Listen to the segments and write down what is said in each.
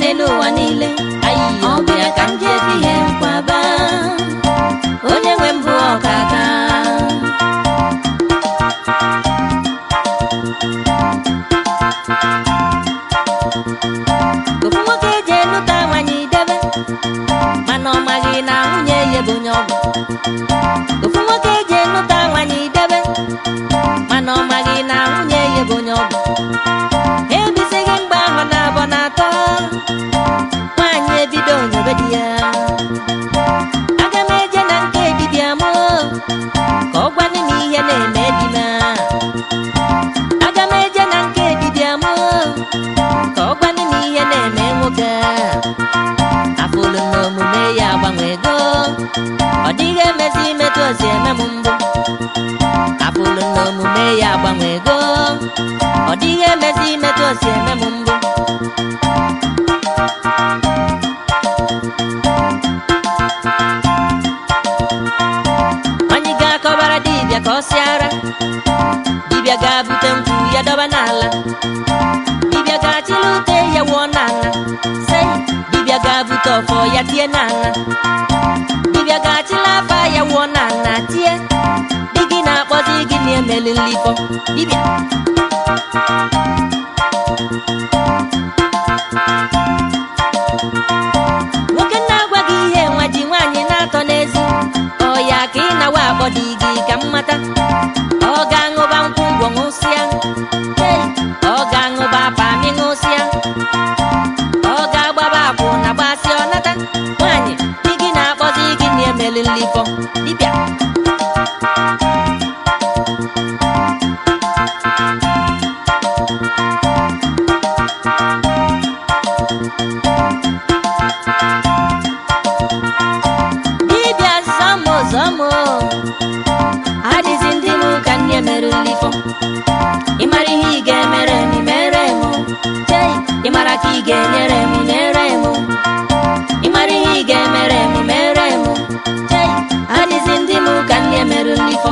n'elu ụwa niile ayiyo ọ bụ ya ka m ji ebi ihe nkwaba onye nwe mbụ ọkaka ofu nwoke eji enụta nwanyị debe mana ọ maghị na nwunye ya bụ onye ọgwụ ofu nwoke eji enụta nwanyị debe mana ọ maghị na nwunye ya bụ onye ọgwụ ha ebizighị mgbe ahụ na abọ na atọ nwaanyị ebido nyobe di ya aga m eje na nke dibịa m ka ọ gwanụ m ihe na-eme di m aga m eje na nke dibịa m ka ọ gwanụ m ihe na-eme nwoke afụlụ na omume ya agbanwego ọ dịghị emezi metụ osi eme m mbụ afụlụ na omume ya agbanwego ọ dịghị emezi metụ osi eme m mbụ anyị ga-akọbara dibịa ka ọ sịara dibịa ga-bute nkwụ ya dọba n'ala dibịa ga-achịla ute ya wụọ n'ala sei dibịa ga-abute ọfọ ya tie n'ala dibịa ga-achịla afa ya wụọ n'ala tie di gị na-akpọzi gị na-emeli nlifọ dibịa nwoke na-agwa gị ihe nwa ji nwaanyị na-atọ n'ezi ọ ya ka ị nawa akpọ dị gị ka mmata ọ ga-aṅụba nkwụ ngwọ ṅụsịa Hey, ọ ga-aṅụba pami ṅụsịa ọ ga-agbaba akwụ na gbasị ọnata nwaanyị di gị na-akpọzi gị na-emeli nlifọ dibịa dibịa zọmụ zọmụ adịzi ndị m ka nne mere nlifọ ị mara ihe ị ga-emere m mere m chei ị mara ka ị ga-enyere m nyere m ị mara ihe ị ga-emere m mere m chei adịzi ndị m ka nne mere nlifọ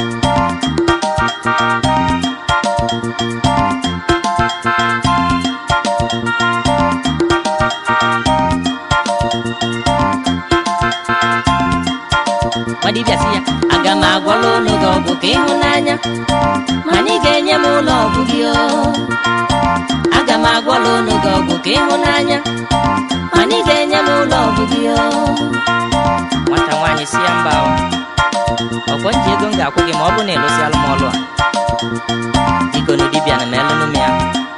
nwadibịa sị ya aga m agwọla ụlọ gị ọgwụ ka ịhụnanya mana ị ga-enye m ụlọ ọgwụ gị o aga m agwọla ụlọ gị ọgwụ ka ịhụnanya mana ị ga-enye m ụlọ ọgwụ gị o nwata nwaanyị si ya mba o ọkwọ nji ego m ga-akwụ gị ma ọ bụ na ịlụsịalụ m ọlụ a biko nu dibịa na m elụnụ m ya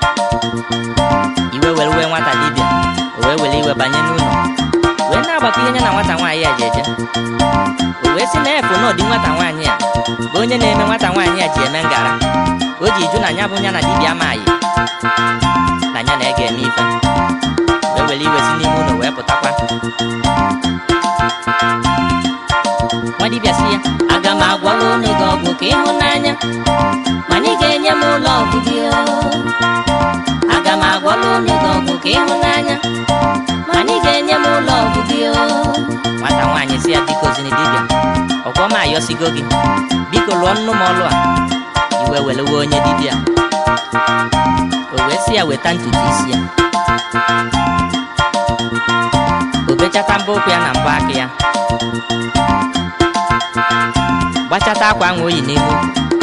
iwe were wee nwata dibịa o wee were iwe banye n'ụlọ wee na-agbakọ ihe ya na nwata nwaanyị a ji eje o wee sị na efu na ọdị nwata nwaanyị a bụ onye na-eme nwata nwaanyị a ji eme ngara o ji jụ na ya bụ ya na dibịa amaghị na ya na-ege eme ife wee were iwe si n'ime ụlọ wee pụtakwa nwa dibịa sị ya aga m agwọla ụlọ gị ọgwụ ka ịhụnanya mana ị ga-enye m ụlọ ọgwụ gị o aga m agwọla ụlọ gị ọgwụ ka ịhụnanya mana ị ga-enye m ụlọ ọgwụ gị o nwata nwaanyị si ya biko zini dibịa ọkwọ m ayọsigo gị biko lụọ nnụ m ọlụ a iwe welewe onye dibịa o wee sị ya weta ntutu isi ya o bechata mbọ ụkwụ ya na mbọ aka ya gbachata akwa ahụ o yi n'ime ukwu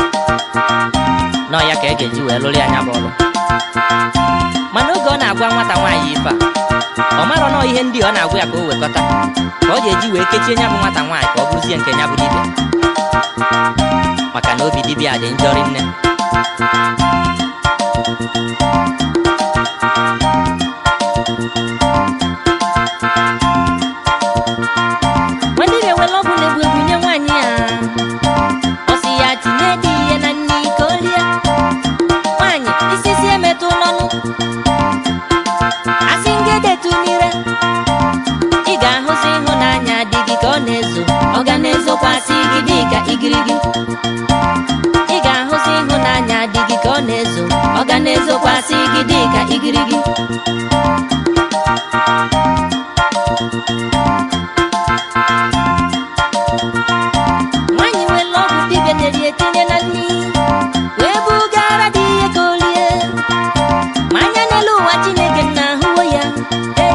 nọ ya ka e ga-eji wee lụrụ ya anya bụ ọlụ mana oge ọ na-agwa nwata nwaanyị ife a ọ marọ nọọ ihe ndị ọ na-agwa ya ka o wekọta ka ọ ga-eji wee kechie nya bụ nwata nwaanyị ka ọ bụrụzie nke nya bụ dibịa maka na obi dibịa dị njọ rinne nwa dibịa were ọgwụ na-egbu egbu nye nwaanyị ya ọ sị ya tinye dị ihe na nri ka o rie nwaanyị isi si emetụ n'ọnụ asị ngedetu n'ire ị ga-ahụzi ịhụnanya dị gị ka ọ na-ezo ọ ga na-ezokwasị gị dị ka igirigi ị ga-ahụzi ịhụnanya dị gị ka ọ na-ezo ọ ga na-ezokwasị gị dị ka igirigi nwaanyị nwere ọgwụ dibịa nyere ya etinye na nri wee bugara dị ihe ka o rie ma anya n'elu ụwa chineke na ahụwo ya ee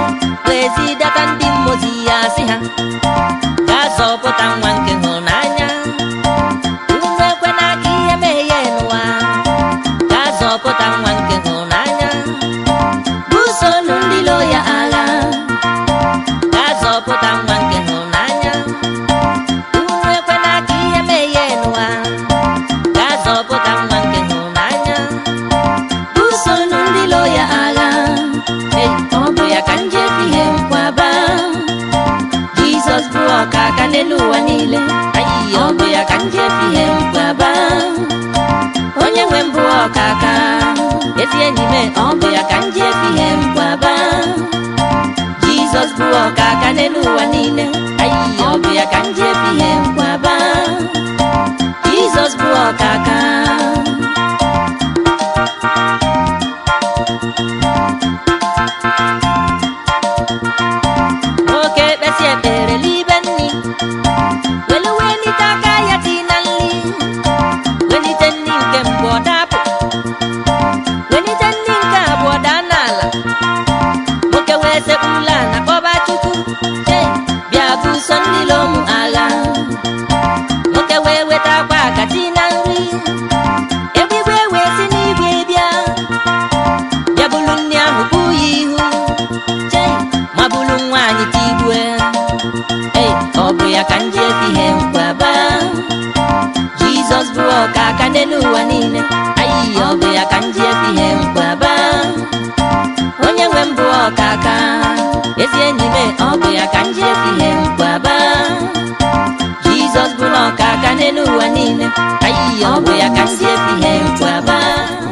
ezi enyi m ọ bụ ya ka m ji efi ihe mkwaba jizọs bụ ọka aka n'elu ụwa niile ayi ọ bụ ya ka m ji efi ihe mkwaba jizọs bụ ọka aka nwoke kpesi ekpere libe nni welu welite aka ya ti na nri welite nri nke mbụ ọ dapụ welite nri nke abụọ daa n'ala nwoke wee sekpurula na kpọba chukwu che bịa buso ndị lomu agha nwoke wee weta akwa akati na nri egbigwe wee si n'igwe bịa bịa bulu nri ahụ bụ ya ihu che ma bulu nwaanyị tigbue ei ọ bụ ya ka m ji efi ihe nkwaba jizọs bụ ọka aka n'elu ụwa niile ayi ọ bụ ya ka m ji efi ihe nkwaba onye nwe m bụ ọka aka ezi enyi m ọ bụ ya ka m ji efi ihe nkwaba jizọs bụ n'ọka aka n'elu ụwa niile ayi ọ bụ ya ka m ji efi ihe nkwaba